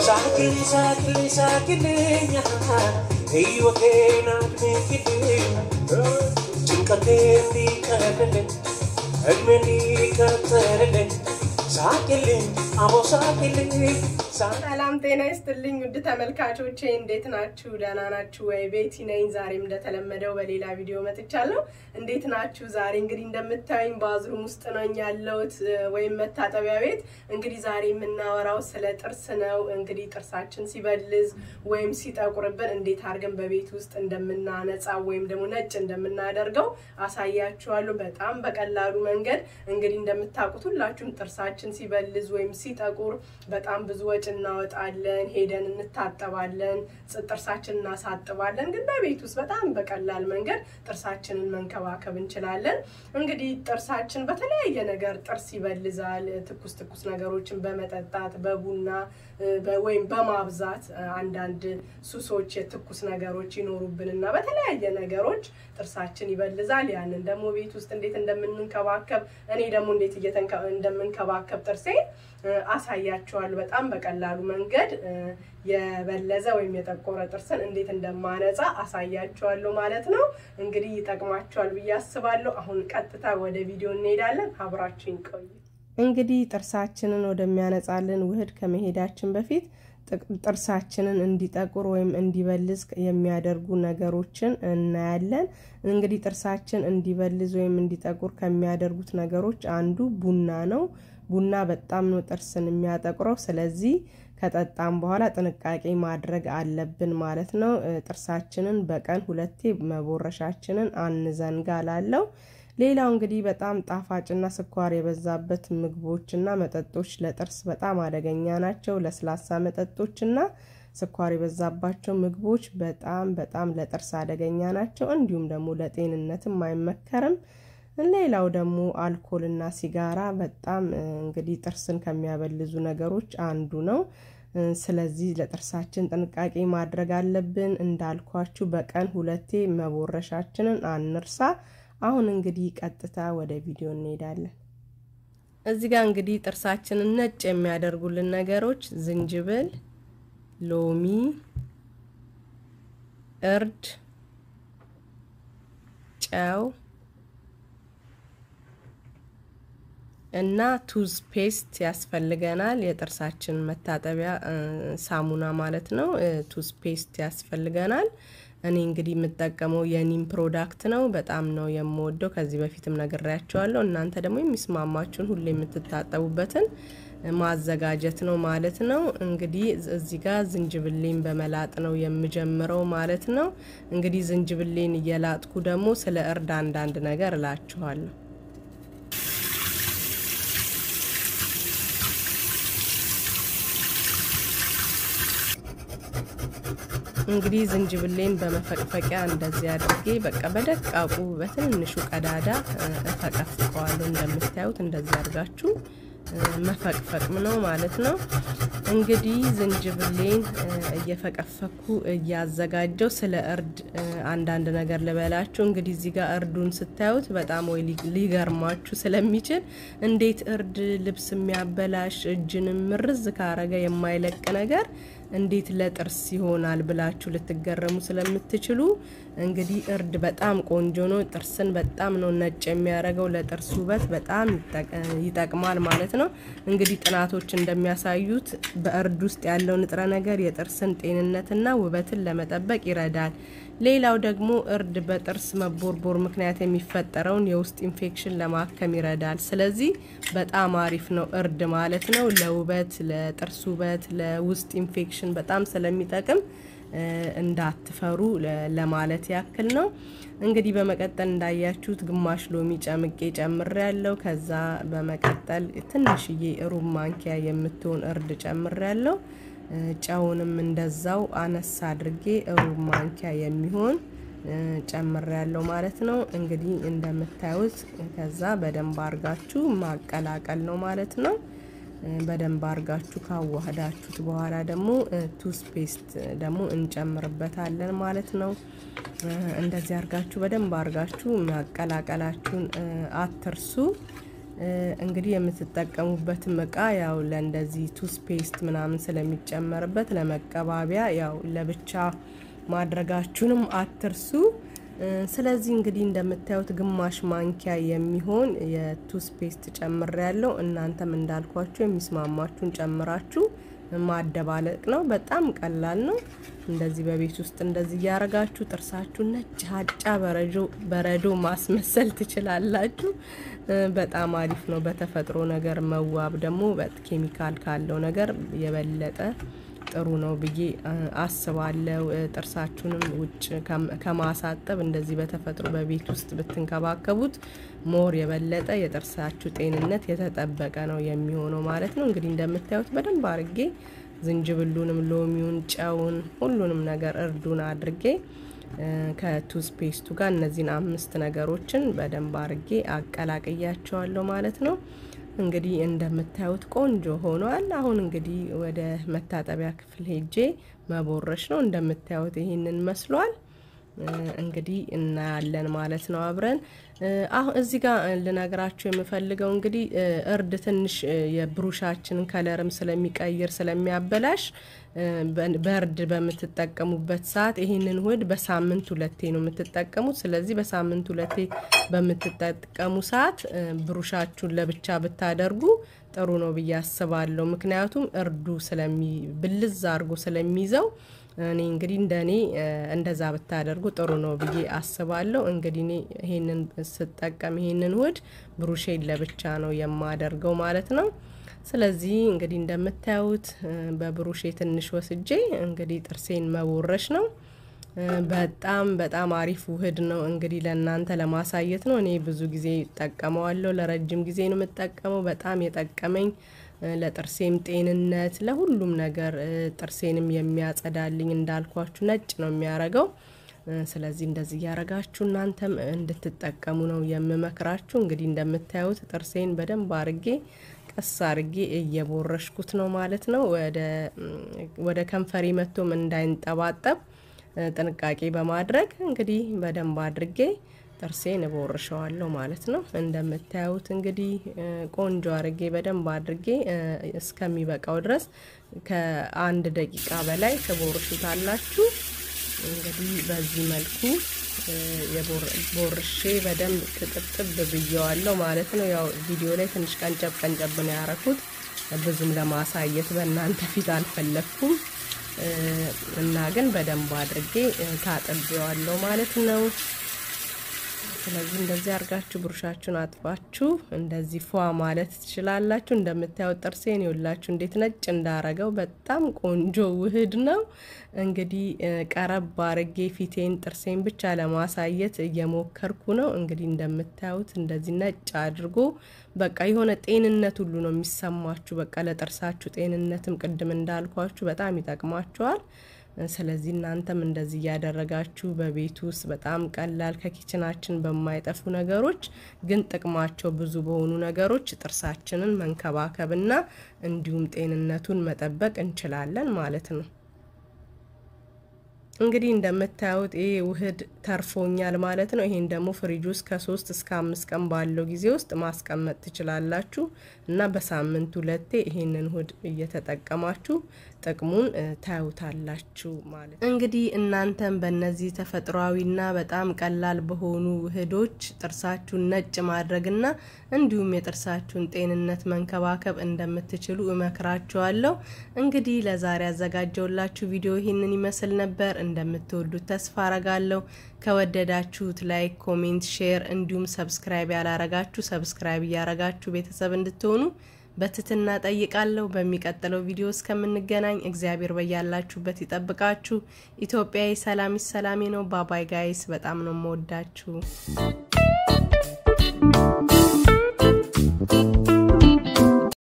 ሳቅልኝ ሳቅልኝ ሳቅልኝ ሕይወቴን አድምቂልኝ ጭንቀቴ እንዲቀልልኝ እድሜ እንዲቀጥልልኝ ሳቅልኝ አቦ ሳቅልኝ ሰላም ጤና ይስጥልኝ ውድ ተመልካቾቼ እንዴት ናችሁ? ደህና ናችሁ ወይ? ቤቲ ነኝ። ዛሬም እንደተለመደው በሌላ ቪዲዮ መጥቻለሁ። እንዴት ናችሁ? ዛሬ እንግዲህ እንደምታዩኝ ባዝሩም ውስጥ ነኝ ያለሁት ወይም መታጠቢያ ቤት። እንግዲህ ዛሬ የምናወራው ስለ ጥርስ ነው። እንግዲህ ጥርሳችን ሲበልዝ ወይም ሲጠቁርብን እንዴት አድርገን በቤት ውስጥ እንደምናነጻ ወይም ደግሞ ነጭ እንደምናደርገው አሳያችኋለሁ። በጣም በቀላሉ መንገድ እንግዲህ እንደምታውቁት ሁላችሁም ጥርሳችን ሲበልዝ ወይም ሲጠቁር በጣም ብዙ ወጪ እናወጣለን፣ ሄደን እንታጠባለን፣ ጥርሳችን እናሳጥባለን። ግን በቤት ውስጥ በጣም በቀላል መንገድ ጥርሳችንን መንከባከብ እንችላለን። እንግዲህ ጥርሳችን በተለያየ ነገር ጥርስ ይበልዛል። ትኩስ ትኩስ ነገሮችን በመጠጣት በቡና ወይም በማብዛት አንዳንድ ሱሶች፣ የትኩስ ነገሮች ይኖሩብንና በተለያየ ነገሮች ጥርሳችን ይበልዛል። ያንን ደግሞ ቤት ውስጥ እንዴት እንደምንንከባከብ እኔ ደግሞ እንዴት እንደምንከባከብ ጥርሴ አሳያችኋለሁ። በጣም በቀላሉ መንገድ የበለዘ ወይም የጠቆረ ጥርስን እንዴት እንደማነጻ አሳያችኋለሁ ማለት ነው። እንግዲህ ይጠቅማችኋል ብዬ አስባለሁ። አሁን ቀጥታ ወደ ቪዲዮ እንሄዳለን። አብራችሁኝ ቆዩ። እንግዲህ ጥርሳችንን ወደሚያነጻልን ውህድ ከመሄዳችን በፊት ጥርሳችንን እንዲጠቁር ወይም እንዲበልዝ የሚያደርጉ ነገሮችን እናያለን። እንግዲህ ጥርሳችን እንዲበልዝ ወይም እንዲጠቁር ከሚያደርጉት ነገሮች አንዱ ቡና ነው። ቡና በጣም ነው ጥርስን የሚያጠቁረው። ስለዚህ ከጠጣም በኋላ ጥንቃቄ ማድረግ አለብን ማለት ነው። ጥርሳችንን በቀን ሁለቴ መቦረሻችንን አንዘንጋ ላለው ሌላው እንግዲህ በጣም ጣፋጭና ስኳር የበዛበት ምግቦችና መጠጦች ለጥርስ በጣም አደገኛ ናቸው። ለስላሳ መጠጦችና ስኳር የበዛባቸው ምግቦች በጣም በጣም ለጥርስ አደገኛ ናቸው። እንዲሁም ደግሞ ለጤንነትም አይመከርም። ሌላው ደግሞ አልኮልና ሲጋራ በጣም እንግዲህ ጥርስን ከሚያበልዙ ነገሮች አንዱ ነው። ስለዚህ ለጥርሳችን ጥንቃቄ ማድረግ አለብን። እንዳልኳችሁ በቀን ሁለቴ መቦረሻችንን አንርሳ። አሁን እንግዲህ ቀጥታ ወደ ቪዲዮ እንሄዳለን። እዚህ ጋር እንግዲህ ጥርሳችንን ነጭ የሚያደርጉልን ነገሮች ዝንጅብል፣ ሎሚ፣ እርድ፣ ጨው እና ቱዝ ፔስት ያስፈልገናል። የጥርሳችን መታጠቢያ ሳሙና ማለት ነው። ቱዝ ፔስት ያስፈልገናል። እኔ እንግዲህ የምጠቀመው የኒም ፕሮዳክት ነው። በጣም ነው የምወደው። ከዚህ በፊትም ነግሬያቸዋለሁ። እናንተ ደግሞ የሚስማማችሁን ሁሌ የምትታጠቡበትን ማዘጋጀት ነው ማለት ነው። እንግዲህ እዚህ ጋር ዝንጅብሌን በመላጥ ነው የምጀምረው ማለት ነው። እንግዲህ ዝንጅብሌን እየላጥኩ ደግሞ ስለ እርድ አንዳንድ ነገር እላችኋለሁ። እንግዲህ ዝንጅብሌን በመፈቅፈቂያ እንደዚህ አድርጌ በቃ በደቃቁ በትንንሹ ቀዳዳ እፈቀፍቀዋለሁ። እንደምታዩት እንደዚህ አድርጋችሁ መፈቅፈቅም ነው ማለት ነው። እንግዲህ ዝንጅብሌን እየፈቀፈኩ እያዘጋጀው ስለ እርድ አንዳንድ ነገር ልበላችሁ። እንግዲህ እዚህ ጋር እርዱን ስታዩት በጣም ወይ ሊገርማችሁ ስለሚችል እንዴት እርድ ልብስ የሚያበላሽ እጅንም ምርዝ ካረገ የማይለቅ ነገር እንዴት ለጥርስ ይሆናል ብላችሁ ልትገረሙ ስለምትችሉ እንግዲህ እርድ በጣም ቆንጆ ነው። ጥርስን በጣም ነው ነጭ የሚያደርገው። ለጥርስ ውበት በጣም ይጠቅማል ማለት ነው። እንግዲህ ጥናቶች እንደሚያሳዩት በእርድ ውስጥ ያለው ንጥረ ነገር የጥርስን ጤንነትና ውበትን ለመጠበቅ ይረዳል። ሌላው ደግሞ እርድ በጥርስ መቦርቦር ምክንያት የሚፈጠረውን የውስጥ ኢንፌክሽን ለማከም ይረዳል። ስለዚህ በጣም አሪፍ ነው እርድ ማለት ነው። ለውበት፣ ለጥርስ ውበት፣ ለውስጥ ኢንፌክሽን በጣም ስለሚጠቅም እንዳትፈሩ ለማለት ያክል ነው። እንግዲህ በመቀጠል እንዳያችሁት ግማሽ ሎሚ ጨምቄ ጨምሬ ያለው። ከዛ በመቀጠል ትንሽዬ ሩብ ማንኪያ የምትሆን እርድ ጨምሬ ያለው። ጨውንም እንደዛው አነሳ አድርጌ ሩብ ማንኪያ የሚሆን ጨምር ያለው ማለት ነው። እንግዲህ እንደምታዩት ከዛ በደንብ አርጋችሁ ማቀላቀል ነው ማለት ነው። በደንብ አርጋችሁ ካዋህዳችሁት በኋላ ደግሞ ቱስ ፔስት ደግሞ እንጨምርበታለን ማለት ነው። እንደዚህ አርጋችሁ በደንብ አርጋችሁ ማቀላቀላችሁን አትርሱ። እንግዲህ የምትጠቀሙበትም እቃ ያው ለእንደዚህ ቱስፔስት ምናምን ስለሚጨመርበት ለመቀባቢያ ያው ለብቻ ማድረጋችሁንም አትርሱ። ስለዚህ እንግዲህ እንደምታዩት ግማሽ ማንኪያ የሚሆን የቱስፔስት ጨምር ያለው እናንተም እንዳልኳችሁ የሚስማማችሁን ጨምራችሁ ማደባለቅ ነው። በጣም ቀላል ነው። እንደዚህ በቤት ውስጥ እንደዚህ እያረጋችሁ ጥርሳችሁ ነጭ ሀጫ በረዶ ማስመሰል ትችላላችሁ። በጣም አሪፍ ነው። በተፈጥሮ ነገር መዋብ ደግሞ ኬሚካል ካለው ነገር የበለጠ ጥሩ ነው ብዬ አስባለሁ። ጥርሳችሁንም ውጭ ከማሳጠብ እንደዚህ በተፈጥሮ በቤት ውስጥ ብትንከባከቡት ሞር የበለጠ የጥርሳችሁ ጤንነት የተጠበቀ ነው የሚሆነው ማለት ነው። እንግዲህ እንደምታዩት በደንብ አድርጌ ዝንጅብሉንም፣ ሎሚውን፣ ጨውን፣ ሁሉንም ነገር እርዱን አድርጌ ከቱስፔስቱ ጋር እነዚህን አምስት ነገሮችን በደንብ አድርጌ አቀላቅያቸዋለሁ ማለት ነው። እንግዲህ እንደምታዩት ቆንጆ ሆኗል። አሁን እንግዲህ ወደ መታጠቢያ ክፍል ሄጄ መቦረሽ ነው። እንደምታዩት ይህንን መስሏል። እንግዲህ እናያለን ማለት ነው አብረን። አሁን እዚህ ጋር ልነግራችሁ የምፈልገው እንግዲህ እርድ ትንሽ የብሩሻችንን ከለርም ስለሚቀይር ስለሚያበላሽ በእርድ በምትጠቀሙበት ሰዓት ይህንን ውህድ በሳምንት ሁለቴ ነው የምትጠቀሙት። ስለዚህ በሳምንት ሁለቴ በምትጠቀሙ ሰዓት ብሩሻችሁን ለብቻ ብታደርጉ ጥሩ ነው ብዬ አስባለሁ። ምክንያቱም እርዱ ስለሚ ብልዝ አድርጎ ስለሚይዘው እኔ እንግዲህ እንደ እኔ እንደዛ ብታደርጉ ጥሩ ነው ብዬ አስባለሁ። እንግዲህ እኔ ይሄንን ስጠቀም ይሄንን ውህድ ብሩሼን ለብቻ ነው የማደርገው ማለት ነው። ስለዚህ እንግዲህ እንደምታዩት በብሩሼ ትንሽ ወስጄ እንግዲህ ጥርሴን መቦረሽ ነው። በጣም በጣም አሪፍ ውህድ ነው። እንግዲህ ለእናንተ ለማሳየት ነው። እኔ ብዙ ጊዜ እጠቀመዋለሁ። ለረጅም ጊዜ ነው የምጠቀመው። በጣም የጠቀመኝ ለጥርሴም ጤንነት፣ ለሁሉም ነገር ጥርሴንም የሚያጸዳልኝ እንዳልኳችሁ ነጭ ነው የሚያረገው። ስለዚህ እንደዚህ እያረጋችሁ እናንተም እንድትጠቀሙ ነው የምመክራችሁ። እንግዲህ እንደምታዩት ጥርሴን በደንብ አርጌ ቀስ አርጌ እየቦረሽኩት ነው ማለት ነው። ወደ ከንፈሬ መቶም እንዳይንጠባጠብ ጥንቃቄ በማድረግ እንግዲህ በደንብ አድርጌ ጥርሴን እቦርሸዋለሁ ማለት ነው። እንደምታዩት እንግዲህ ቆንጆ አድርጌ በደንብ አድርጌ እስከሚበቃው ድረስ ከአንድ ደቂቃ በላይ ትቦርሹታላችሁ። እንግዲህ በዚህ መልኩ ቦርሼ በደንብ ትጥብጥብ ብየዋለሁ ማለት ነው። ያው ቪዲዮ ላይ ትንሽ ቀንጨብ ቀንጨብ ነው ያረኩት፣ ብዙም ለማሳየት በእናንተ ፊት አልፈለግኩም እና ግን በደንብ አድርጌ ታጥቤዋለሁ ማለት ነው። ስለዚህ እንደዚህ አድርጋችሁ ብሩሻችሁን አጥፋችሁ እንደዚህ ፏ ማለት ትችላላችሁ። እንደምታዩት ጥርሴን ይውላችሁ እንዴት ነጭ እንዳረገው በጣም ቆንጆ ውህድ ነው። እንግዲህ ቀረብ አርጌ ፊቴን ጥርሴን ብቻ ለማሳየት እየሞከርኩ ነው። እንግዲህ እንደምታዩት እንደዚህ ነጭ አድርጎ በቃ የሆነ ጤንነት ሁሉ ነው የሚሰማችሁ። በቃ ለጥርሳችሁ ጤንነትም ቅድም እንዳልኳችሁ በጣም ይጠቅማችኋል። ስለዚህ እናንተም እንደዚህ እያደረጋችሁ በቤት ውስጥ በጣም ቀላል ከኪችናችን በማይጠፉ ነገሮች ግን ጥቅማቸው ብዙ በሆኑ ነገሮች ጥርሳችንን መንከባከብና እንዲሁም ጤንነቱን መጠበቅ እንችላለን ማለት ነው። እንግዲህ እንደምታዩት ይሄ ውህድ ተርፎኛል ማለት ነው። ይሄን ደግሞ ፍሪጅ ውስጥ ከሶስት እስከ አምስት ቀን ባለው ጊዜ ውስጥ ማስቀመጥ ትችላላችሁ እና በሳምንት ሁለቴ ይሄንን ውህድ እየተጠቀማችሁ ጥቅሙን ታዩታላችሁ ማለት ነው። እንግዲህ እናንተም በእነዚህ ተፈጥሯዊና በጣም ቀላል በሆኑ ውህዶች ጥርሳችሁን ነጭ ማድረግና እንዲሁም የጥርሳችሁን ጤንነት መንከባከብ እንደምትችሉ እመክራችኋለሁ። እንግዲህ ለዛሬ ያዘጋጀውላችሁ ቪዲዮ ይህንን ይመስል ነበር። እንደምትወዱት ተስፋ አረጋለሁ። ከወደዳችሁት ላይክ፣ ኮሜንት፣ ሼር እንዲሁም ሰብስክራይብ ያላረጋችሁ ሰብስክራይብ እያረጋችሁ ቤተሰብ እንድትሆኑ በትትና ጠይቃለሁ። በሚቀጥለው ቪዲዮ እስከምንገናኝ እግዚአብሔር በያላችሁበት ይጠብቃችሁ። ኢትዮጵያዊ ሰላም ሰላሜ ነው። ባባይ ጋይስ፣ በጣም ነው የምወዳችሁ።